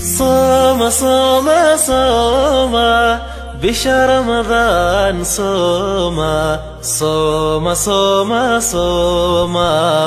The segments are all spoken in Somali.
صام صام صام بشهر رمضان صوم صوم صوم صوم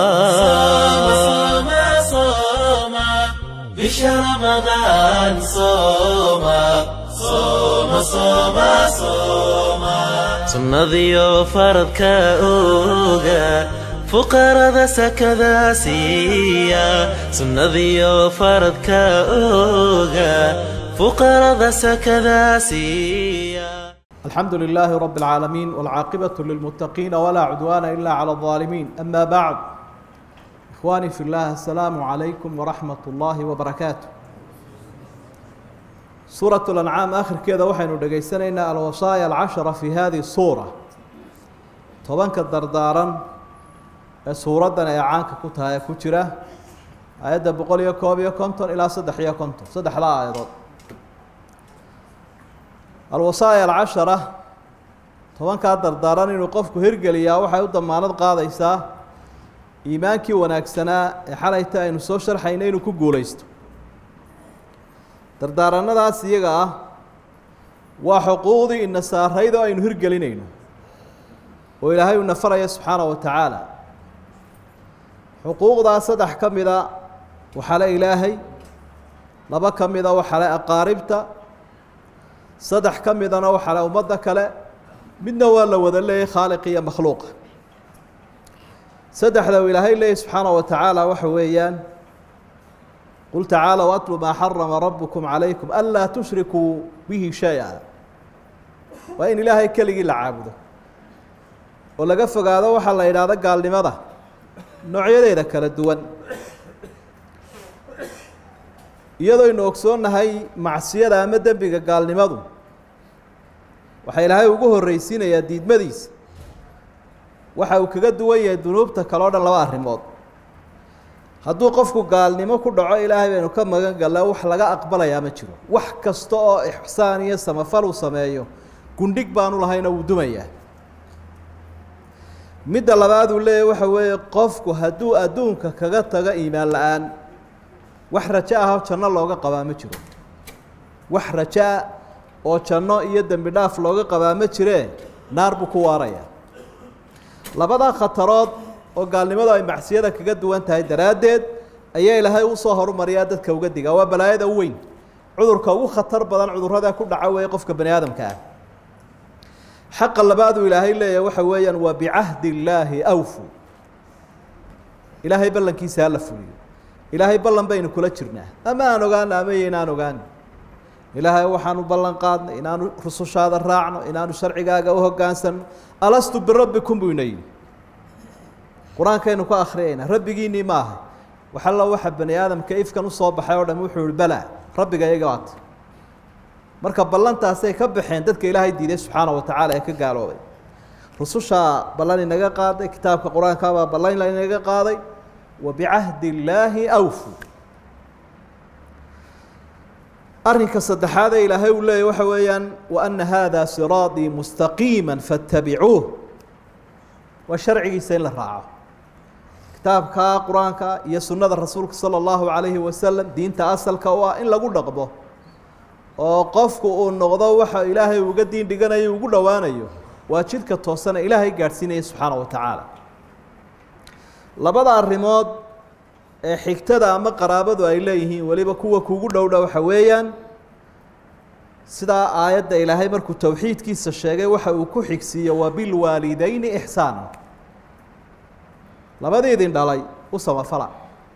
صام صام بشهر رمضان صوم صوم صوم صوم sunnadiyo faradka oga fuqarada sakada siiya sunnadiyo faradka oga fuqarada sakada siiya الحمد لله رب العالمين والعاقبة للمتقين ولا عدوان إلا على الظالمين أما بعد إخواني في الله السلام عليكم ورحمة الله وبركاته سورة الأنعام آخر كذا وحين دقيسنينا الوصايا العشرة في هذه السورة طبعا كالدردارا سورة إعانك كتها كترة آيات بقول يكوب يكونتون إلى صدح يكونتون صدح لا أيضا alwasaaya alcashara tobankaa dardaaran inuu qofku hirgeliyaa waxay u damaanad qaadaysaa iimaankii wanaagsanaa ee xalayta aynu soo sharxayna inuu ku guulaysto dardaaranadaas iyaga ah waa xuquuqdii ina saarayd oo aynu hirgelinayno oo ilaahay uu nafaraya subxaana wa tacaala xuquuqdaa saddex ka mida waxaa le ilaahay laba ka mida waxaa le aqaaribta saddex ka midana waxaa le ummadda kale midna waa la wada leeyay khaaliq iyo makhluuqa saddexda uu ilaahay leeyay subxaana wa tacaala waxa weeyaan qul tacaalow atlu maa xarama rabukum calaykum anlaa tushrikuu bihi shay-a waa in ilaahay keligii la caabudo oo laga fogaado waxaa la yidhaahdo gaalnimada noocyadeeda kala duwan iyadooynu ogsoonnahay macsiyada ama dembiga gaalnimadu waxaa ilaahay ugu horreysiinayaa diidmadiisa waxa uu kaga duwan yahay dunuubta kale o dhan laba arrimood hadduu qofku gaalnimo ku dhaco ilaahay baynu ka magan galla wax laga aqbalayaa ma jiro wax kasta oo ixsaan iyo samafal uu sameeyo gundhig baanu lahayna wuu dumayaa midda labaad uu leeyahy waxa weeye qofku hadduu adduunka kaga tago iimaan la-aan wax rajo ahoo janno looga qabaa ma jiro wax rajoa oo janno iyo dembi dhaaf looga qabaa ma jiree naar buu ku waaraya labadaa khatarood oo gaalnimadu ay macsiyada kaga duwan tahay daraaddeed ayaa ilaahay usoo horumariyaa dadka uga digaa waa balaayada u weyn cudurka ugu khatar badan cudurrada ku dhaca weeye qofka bani aadamka ah xaqa labaaduu ilaahay leeyahy waxa weeyaan waa bicahdi illaahi awfu ilaahay ballankiisa hala fuliyo ilaahay ballan baynu kula jirnaa ama aan ogaano ama iyo inaan ogaano ilaahay waxaanu ballan qaadnay inaanu rusushaada raacno inaanu sharcigaaga u hogaansano alastu birabbikum buu ina yidhi qur-aankaynu ku akhriyayna rabbigiinnii ma aha waxalla waxa bani aadamka ifkan usoo baxay oo dham wuxuu yihi balaa rabbiga iyaga waata marka ballantaasay ka baxeen dadka ilaahay diiday subxaana wa tacaala ee ka gaaloobay rusushaa ballan inaga qaaday kitaabka qur-aankaabaa ballan inaga qaaday wabicahdi illaahi awfu arrinka saddexaad ee ilaahay uu leeyahy waxa weeyaan wa ana haada siraaطii mustaqiima faاtabicuuh waa sharcigiisa in la raaco kitaabka qur-aanka iyo sunnada rasuulka salى اllahu calayhi wasalam diinta asalka u ah in lagu dhaqmo oo qofku uu noqdo waxa ilaahay uga diin dhiganayo ugu dhowaanayo waa jidka toosana ilaahay gaadhsiinaya subxaana wa tacaala labada arrimood ee xigtada ama qaraabadu ay leeyihiin weliba kuwa kugu dhowdha waxa weeyaan sidaa aayadda ilaahay markuu towxiidkiisa sheegay waxa uu ku xigsiiye waa bilwaalideyni ixsaana labadiidin dhalay u samafala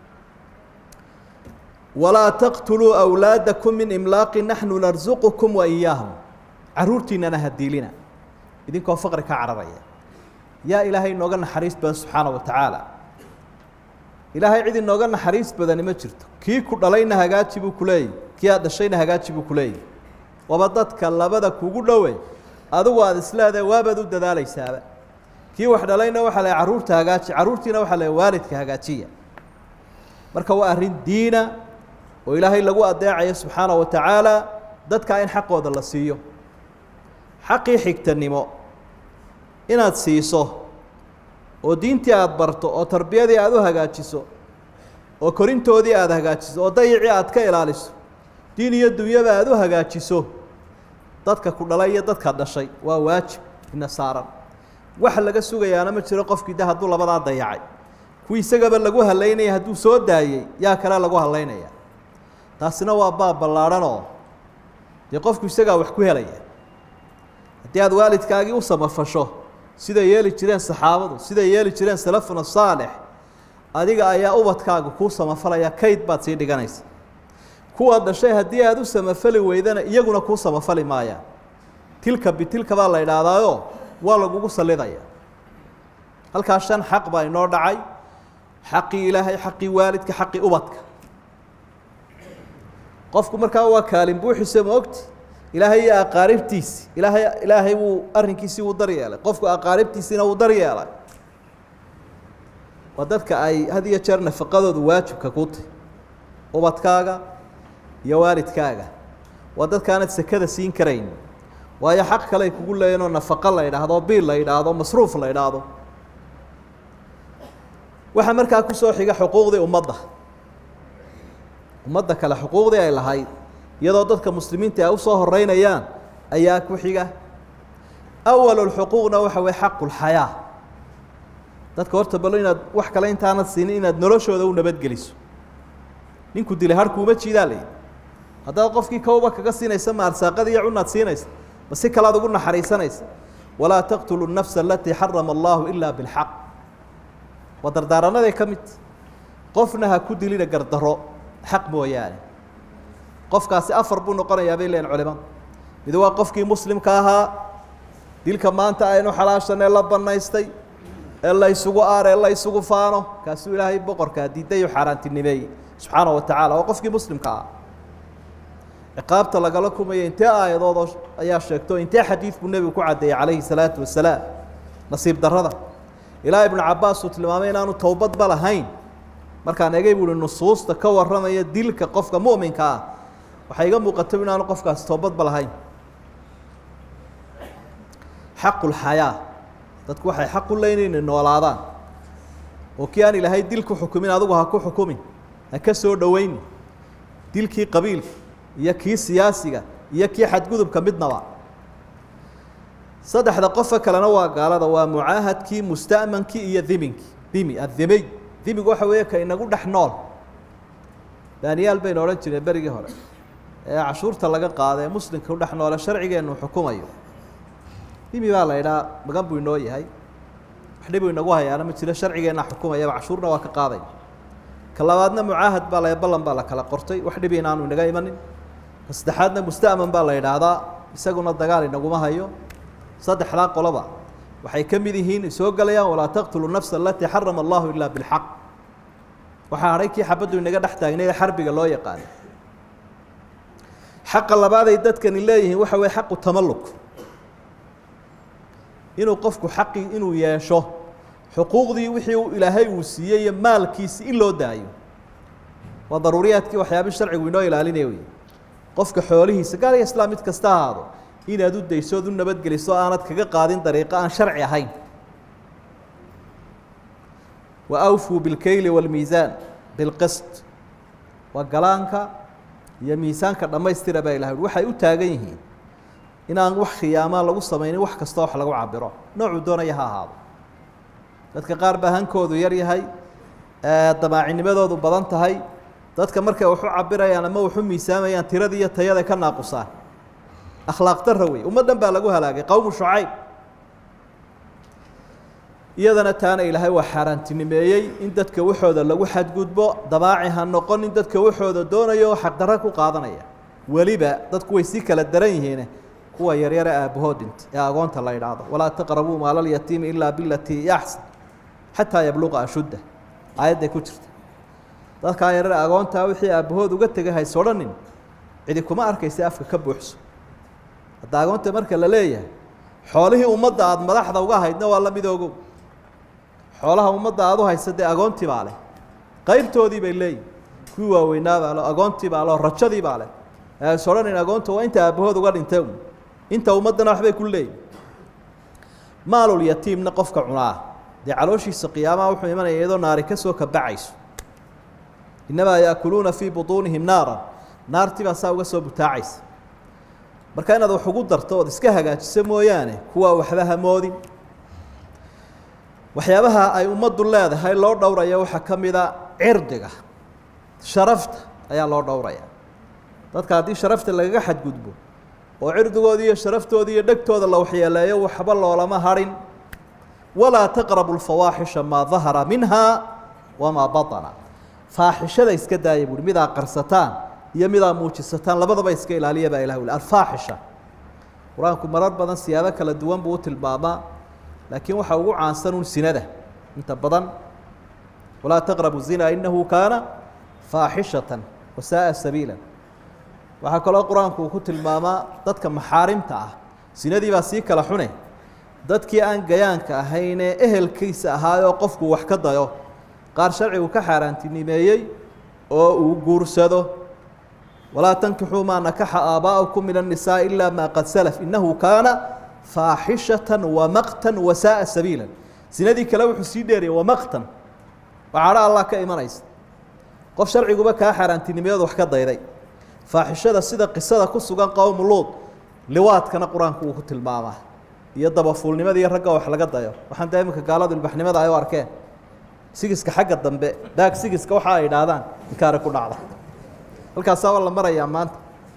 walaa taqtuluu awlaadakum min imlaaqi naxnu narsuqukum wa iyaahum caruurtiinana hadiilina idinkoo faqri ka cararaya yaa ilaahay inooga naxariis badan subxaana wa tacaala ilaahay cid inooga naxariis badani ma jirto kii ku dhalayna hagaaji buu ku leeyahy kii aad dhashayna hagaaji buu ku leeyahy waba dadka labada kugu dhowe adigu aada isleedahay waabaad u dadaalaysaaba kii wax dhalayna waxaa la carruurta hagaaji carruurtiina waxaa la waalidka hagaajiya marka waa arrin diina oo ilaahay lagu adeecayo subxaana wa tacaala dadka in xaqooda la siiyo xaqii xigtanimo inaad siiso oo diintii aada barto oo tarbiyadii aada u hagaajiso oo korintoodii aada hagaajiso oo dayicii aada ka ilaaliso diin iyo dunyaba aada u hagaajiso dadka ku dhalay iyo dadka dhashay waa waajib ina saaran wax laga sugayaana ma jiro qofkii de hadduu labadaa dayacay kuwii isagaba lagu halaynaya hadduu soo daayey yaa kale lagu halaynaya taasina waa baab ballaadhanoo dee qofku isagaa wax ku helaya haddii aada waalidkaagii u samafasho siday yeeli jireen saxaabadu siday yeeli jireen salafuna saalix adiga ayaa ubadkaaga kuu samafalaya kayd baad sii dhiganaysa kuwa dhashay haddii aada u samafali weydana iyaguna kuu samafali maayaan tilka bitilka baa la idhaahdaayo waa lagugu sallidaya halkaa shan xaq baa inoo dhacay xaqii ilaahay xaqii waalidka xaqii ubadka qofku markaa waa kaalin buuxisa ma ogti ilaahay iyo aqaaribtiisi ilaahay ilaahay wuu arrinkiisii wuu daryeelay qofku aqaaribtiisiina wuu daryeelay waa dadka ay had iyo jeer nafaqadoodu waajibka ku tahy ubadkaaga iyo waalidkaaga waa dadkaanad sekada siin karayn waayo xaq kale ay kugu leeyihin oo nafaqo la idhaahdo biil la idhaahdo masruuf la idhaahdo waxaa markaa kusoo xiga xuquuqdii ummadda ummadda kale xuquuqdii ay lahayd iyadoo dadka muslimiinta ay usoo horeynayaan ayaa ku xiga awalulxuquuqna waxa weye xaqu lxayaa dadka horta balo inaad wax kale intaanad siinin inaad noloshooda u nabadgeliso ninku dilay harkuuma jiidaa layihi haddaad qofkii kawba kaga siinaysa ma arsaaqada iyo cunaad siinaysa ma si kalead ugu naxariisanaysa walaa taqtulu nafsa alatii xarama allahu ilaa bilxaq waa dardaaranaday ka mid qofna ha ku dilina gardaro xaq mooyaane qofkaasi afar buu noqonayaa bay leeyihin culimadu mid waa qofkii muslimka ahaa dilka maanta aynu xalaashanee la banaystay ee la ysugu aar ee la ysugu faano kaasuu ilaahay boqorkaa diiday u xaaraantinimeeyey subxaana wa tacaala waa qofkii muslimka ah ciqaabta lagala kumaya intee aayadood ayaa sheegto intee xadiid buu nebigu ku caddeeyey calayhi salaatu wasalaam nasiib darrada ilaa ibnu cabaas uu tilmaamay inaanu towbadba lahayn markaan egay buuhi nusuusta ka warramaya dilka qofka mu'minka ah waxay iga muuqato inaanu qofkaasi toobadba lahayn xaqulxayaa dadku waxay xaq u leeyiin inay noolaadaan oo kii aan ilaahay dil ku xukumin adigu ha ku xukumin ha ka soo dhoweyni dilkii qabiilka iyo kii siyaasiga iyo kii xadgudubka midnaba saddexda qofa kalena waa gaalada waa mucaahadkii musta'mankii iyo dhiminkii dhimi addimiy dhimigu waxa weeye ka inagu dhex nool daaniyaal baynu odhan jireen berigii hore ee cashuurta laga qaada ee muslimka u dhex noole sharcigeennu xukumayo dhimi baa la idhaa magan buu inoo yahay wax dhibuu inagu hayaana ma jiro sharcigeenna xukumayaba cashuurna waa ka qaaday ka labaadna mucaahad baa la ballan baa la kala qortay wax dhibi inaanu inaga imanin ka saddexaadna musta'man baa la idhaahdaa isaguna dagaal inaguma hayo saddexdaa qoloba waxay ka mid yihiin soo gelayaan walaa taqtulu nafsa alatii xarama allahu ilaa bilxaq waxaa hadhay kii xabaddu inaga dhex taagnay ee xarbiga loo yaqaanay xaqa labaaday dadkani leeyihiin waxa weye xaqu tamalluk inuu qofku xaqii inuu yeesho xuquuqdii wixii uu ilaahay uu siiyey iyo maalkiisi in loo daayo waa daruuriyaadkii waxyaabii sharcigu inoo ilaalinaya wey qofka xoolihiisa gaal iyo islaam mid kasta ahaado inaad u dayso ood u nabadgeliso aanad kaga qaadin dariiqo aan sharci ahayn wa awfuu bilkeyli wاlmiisaan bilqist waa galaanka iyo miisaanka dhammaystira baa ilahay ui waxay u taagan yihiin inaan wax khiyaamaa lagu samaynin wax kastoo wax lagu cabiro noocuu doonaya ha ahaado dadka qaar baa hankoodu yar yahay damaacinimadoodu badan tahay dadka markay waxu cabirayaan ama waxu miisaamayaan tiradii iyo tayada ka naaqusaan akhlaaq dara wey ummaddan baa lagu halaagay qowmu shucayb iyadana taana ilaahay waa xaaraantinimeeyey in dadka waxooda lagu xadgudbo dabaaci ha noqon in dadka waxooda doonayo xaqdarro ku qaadanaya weliba dadku way sii kala daran yihiine kuwa yaryare aabbahood dhinta ee agoonta la idhaahdo walaa taqrabuu maalalyatiimi ilaa bilatii yaxsan xataa yabluqa ashudda aayadday ku jirta dadkaa yaryare agoontaa wixii aabbahood uga tegay hays odhanin cidi kuma arkaysa afka ka buuxso hadda agoonta marka la leeyahay xoolihii ummadda aada madaxda uga haydna waa la mid ogow xoolaha ummadda aada u haysa dee agoontii baa leh qaybtoodii bay leeyihin kuwii waaweynaa baa leh agoontii baa leh rajadii baa leh is odhanin agoonta waa inta aabbahood uga dhintay un inta ummaddana waxbay ku leeyihin maalul yatiimna qofka cunaa dee calooshiisa qiyaamaha wuxuu imanaya iyadoo naari ka soo kabacayso innamaa yaakuluuna fii butuunihim naaran naartii baa saa uga soo butaacaysa marka inaad wax ugu darto ood iska hagaajiso mooyaane kuwaa waxba hamoodin waxyaabaha ay ummaddu leedahay loo dhowraya waxaa ka mida cirdiga sharafta ayaa loo dhowraya dadka haddii sharafta lagaga xadgudbo oo cirdigoodii iyo sharaftoodii iyo dhegtooda la waxyeeleeyo waxba loolama hadhin walaa taqrabu lfawaaxisha maa dahara minha wamaa baطana faaxishada iska daaya buuhi midaa qarsataan iyo midaa muujisataan labadaba iska ilaaliya baa ilah uli alfaaxisha qur-aanku marar badan siyaabo kala duwan buu u tilmaamaa laakiin waxaa ugu caansan un sinada inta badan walaa taqrabu zina inahu kaana faaxishatan wasaaa sabiila waxaa kaloo qur-aanku uu ku tilmaamaa dadka maxaarimta ah sinadii baa sii kala xune dadkii aan gayaanka ahaynee ehelkiisa ahaayoo qofku wax ka dayo qaar sharcigu ka xaaraantinimeeyey oo uu guursado walaa tankixuu maa nakaxa aabaa'ukum min الnisaa ila ma qad salaf inahu kaana faaxishata wamaqtan wasaaa sabiila sinadii kale wuxuu sii dheeriyay wamaqtan waxaadha allah ka imanaysa qof sharciguba kaa xaaraantinimeyood wax ka dayday faaxishada sida qisada ku sugan qowmu luud liwaadkana qur-aanku uu ku tilmaamaa iyo dabafuulnimada iyo ragga wax laga dayo waxaan daa iminka gaaladu ilbaxnimada ay u arkeen sigiska xagga dambe daag sigiska waxa ay idhaahdaan inkaari ku dhacda halkaasaa waa la marayaa maanta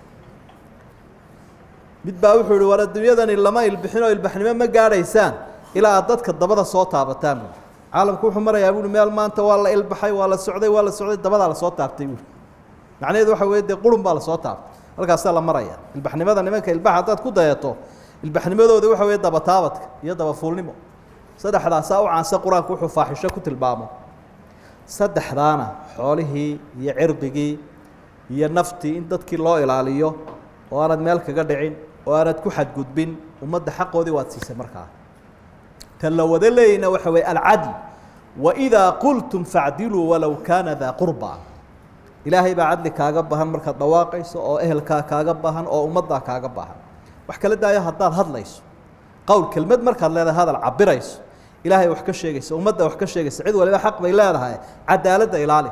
mid baa wuxuu ihi war adduunyadani lama ilbixin oo ilbaxnimo ma gaadhaysaan ilaa aad dadka dabada soo taabataan buui caalamku wuxuu marayaa buui meel maanta waa la ilbaxay waa la socday waa la socday dabadaa lasoo taabtay buui macnaheedu waxa weye dee qurun baa lasoo taabtay halkaasaa la maraya ilbaxnimada nimanka ilbax haddaad ku dayato ilbaxnimadooda waxa weeye dabataabadka iyo dabafuulnimo saddexdaasaa u caansan qur-aanku wuxuu faaxisho ku tilmaamo saddexdaana xoolihii iyo cirdigii iyo naftii in dadkii loo ilaaliyo oo aanad meel kaga dhicin oo aanad ku xadgudbin ummadda xaqoodii waad siisay markaa tan la wada leeyayna waxa weye alcadl waidaa qultum facdiluu walow kaana daa qurba ilaahay baa cadli kaaga bahan markaad dhawaaqayso oo ehelkaa kaaga bahan oo ummaddaa kaaga bahan wax kala daayo haddaad hadlayso qowl kelmad markaad leedahay hadal cabirayso ilaahay wax ka sheegaysa ummadda wax ka sheegaysa cid waliba xaq bay leedahay cadaaladda ilaali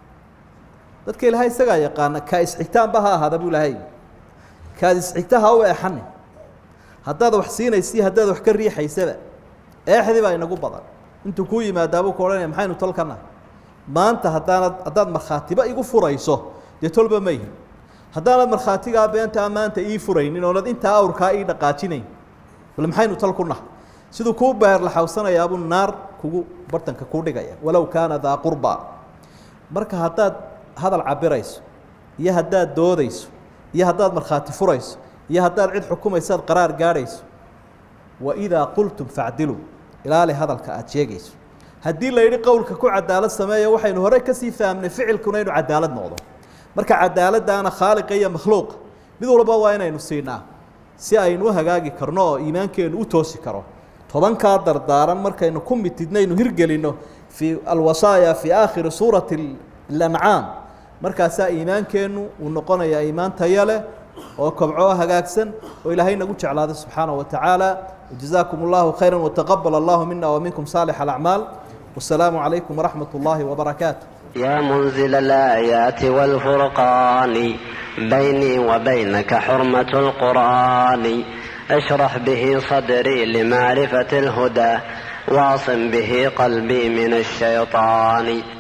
dadka ilaahay isagaa yaqaana kaa isxigtaanba ha ahaada buu ilaahay kaad isxigta ha u eexani haddaad wax siinaysi haddaad wax ka riixaysaba eexdii baa inagu badan intuu kuu yimaadaabuu ku odhanaya maxaynu tolkana maanta haddaanad haddaad markhaatiba igu furayso dee tolba ma yihin haddaanad markhaatigaa beentaa maanta ii furaynin oonad intaa awrkaa ii dhaqaajinayn bal maxaynu tal ku nahay siduu kuu beerlaxawsanayaabuu naar kugu bartanka kuu dhigaya walow kaana daa qurba marka haddaad hadal cabirayso iyo haddaad doodayso iyo haddaad markhaati furayso iyo haddaad cid xukumaysaad qaraar gaadhayso waidaa qultum facdiluu ilaali hadalka aada sheegayso haddii la yidhi qowlka ku cadaalad sameeya waxaynu hore kasii fahamnay ficilkuna inuu cadaalad noqdo marka cadaaladdaana khaaliqa iyo makhluuqa mid walba waa inaynu siinaa si aynu u hagaagi karno oo iimaankeenu u toosi karo tobankaa dardaaran markaynu ku mitidnaynu hirgelinno fii alwasaaya fii aakhiri suurati alancaam markaasaa iimaankeennu uu noqonayaa iimaan taya leh oo kobco hagaagsan oo ilaahay nagu jeclaado subxaanaه wa tacaala wajazaakum اllahu khayra wataqabal allahu mina waminkum saalix alacmaal wasalaamu calaykum waraxmat اllahi wbarakaatu يا منزل الآيات والفرقان بيني وبينك حرمة القرآن اشرح به صدري لمعرفة الهدى واعصم به قلبي من الشيطان